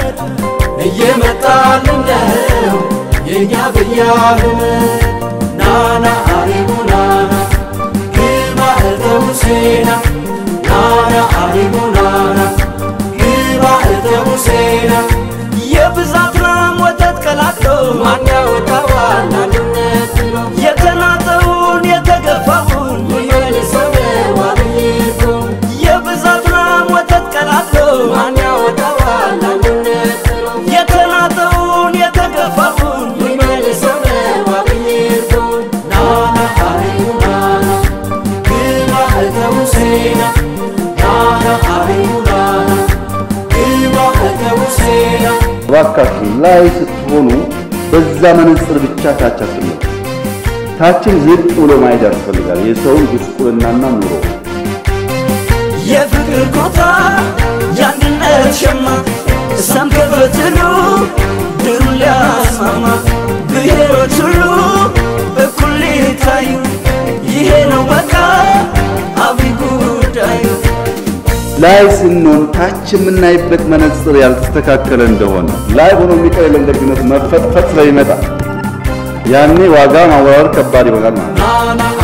ዘመን እየመጣልን ነው የእኛ ብያህም ናና አሪሙ ናና ግባ እተ ሙሴና ናና አሪሙ ናና ግባ እተ ሙሴና የብዛት ላም ወተት ቀላቅሎ ማን ያወጣዋል አንድነት ብሎ የተናጠውን የተገፋውን ይመልሰው ዋብይቶ የብዛት ላም ወተት ቀላቅሎ ማን ያወጣዋል አንድነት ብሎ የተናጠውን የተገፋውን ይመልሰው ዋብይቶ ናና አሪሙ ናና ግባ እተ ሙሴና ናና አሪሙ ናና ግባ እተ ሙሴና እባካችሁ ላይ ስትሆኑ በዛ መነጽር ብቻ ታች አትመጡ። ታችን ዝቅ ብሎ ማየት ያስፈልጋል። የሰውን ጉስቁልናና ኑሮ የፍቅር ኮታ የአንድነት ሸማ እሳም ከፈትሉ ድሩ ሊያስማማ ብሔሮች ሁሉ እኩል ሊታዩ ይሄ ነው በቃ አብይ ጉዳዩ ላይ ስንሆን ታች የምናይበት መነጽር ያልተስተካከለ እንደሆነ ላይ ሆኖ የሚቀር የለም ደግነት መፈጥፈጥ ስለሚመጣ ያኔ ዋጋ ማወራወር ከባድ ይሆናል ማለት ነው። ናና